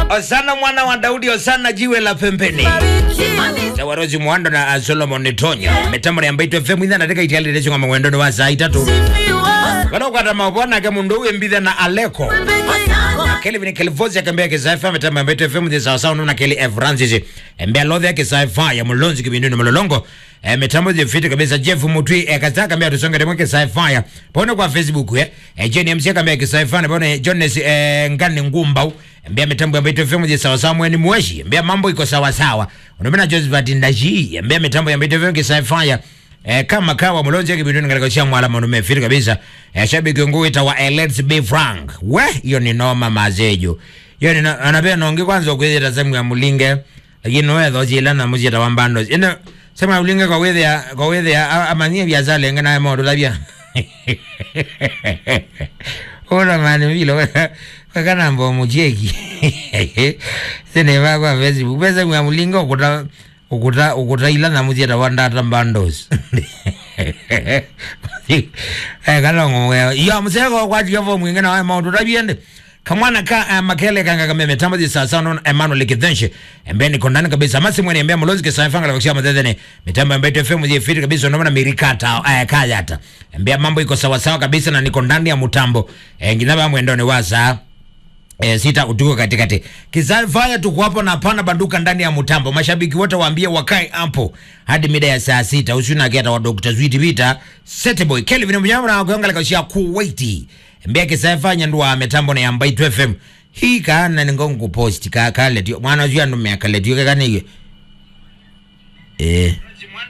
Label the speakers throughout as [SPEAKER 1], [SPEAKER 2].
[SPEAKER 1] Osana mwana wa Daudi, Osana jiwe la pembeni. Zawarozi Mwando na uh, Solomon Tonyo. Mitambo ya Mbaito FM ina nataka itiali lecho ngama mwendo wa saa itatu. Wano kwa tama wana ke mundu uwe mbitha na Aleko. Kelvin Kelvozi akambia kisaifa mitambo ya Mbaito FM ndi sawa sawa nuna Kelly F. Francis. Mbea lodhi ya kisaifa ya mulonzi kibinduni mulolongo. E, mitambo je fiti kabisa Jeff Mutwi e, kazaka kambia tusonga demo kisaifa ya. Pone kwa Facebook ya. E, Jenny MC kambia kisaifa na pone Jones e, Ngani Ngumbau. Mbea mitambo ya Mbaito FM ndi sawa sawa mweni mweshi. Mbea mambo iko sawa sawa. Unamena Josephat Ndaji. Mbea mitambo ya Mbaito FM kisaifa ya. Eh, kama kawa mulonje kibinduni katika chia mwala manume fiti kabisa eh, shabiki nguu ita wa Let's Be Frank we hiyo ni noma mazejo hiyo ni no, anapea nongi kwanza kwethira sehemu ya mulinge lakini wewe dhoji na mujita wa mbando ino sema ya mulinge kwa wethi ya kwa wethi ya amanyie vya zale ngana ya modo labia Ora mani vilo wakana mbo mujeki sene va kwa Facebook pesa ya mulinge ukuta ukuta ukuta ila na mujita wa ndata mbandos eh kalongo ya msego kwa javo mwingine wa maudu rabiende kamwana ka uh, makele kanga kame metambo di sasa non Emmanuel Kidenshe embeni kondani kabisa masi mwene embea mlozi kisa fanga la kushia madhene mitambo ya FM je fiti kabisa ndio mirikata eh kaya hata embea mambo iko sawa sawa kabisa na niko ndani ya mutambo eh nginaba mwendo ni wasa E, sita utuko katikati kisafaya tuko hapo na pana banduka ndani ya mtambo. Mashabiki wote waambie wakae hapo hadi mida ya saa sita usina kiata wa Dr. Zwiti Vita Seteboy Kelvin Mnyama na kuangalia kashia Kuwaiti mbia kisafanya ndo ametambo na yamba itu FM hii kana ni ngongo post ka kale tio mwana jua ndo mya kale tio kana hiyo eh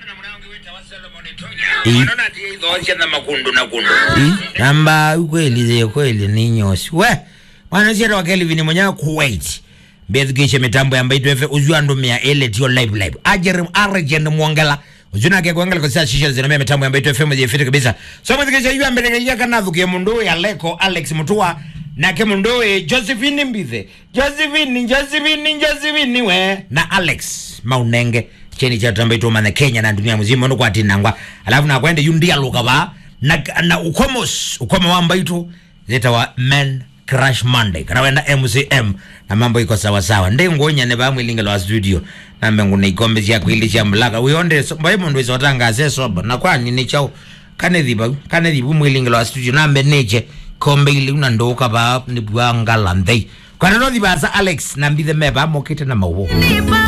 [SPEAKER 1] namba ukweli kweli ni nyosi we mwanasiata wa Kelvin mwenyewe Kuwait mbethikishe mitambo ya mbaitu efe uzua ndumia ele tio live live ajerim argent mwongela uzuna ke kwangala kwa shisha zinamia mitambo ya mbaitu efe mwenye fiti kabisa so mwethikishe yu ambele ya kanathu ke mundu ya leko Alex Mutua na ke mundu ya Josephine Mbithe Josephine Josephine Josephine we na Alex Maunenge cheni cha tambaitu mana Kenya na dunia mzima ndo kwa tinangwa alafu na kwende yundia luka ba na, na ukomos ukomo wa mbaitu zeta wa men Crash Monday karawenda MCM na mambo iko sawa sawa ndi ngonya ne bamwe lingelo wa studio na mengu ne ikombe ya kwili cha mlaka uyonde so, mbaye mundu izotanga ase soba na kwani ni chao kane dhiba kane dhibu mwilingelo wa studio na mbe neche kombe ili una ndoka ba ni bwanga landei kwa nano dhiba sa Alex na mbithe meba mokite na mawo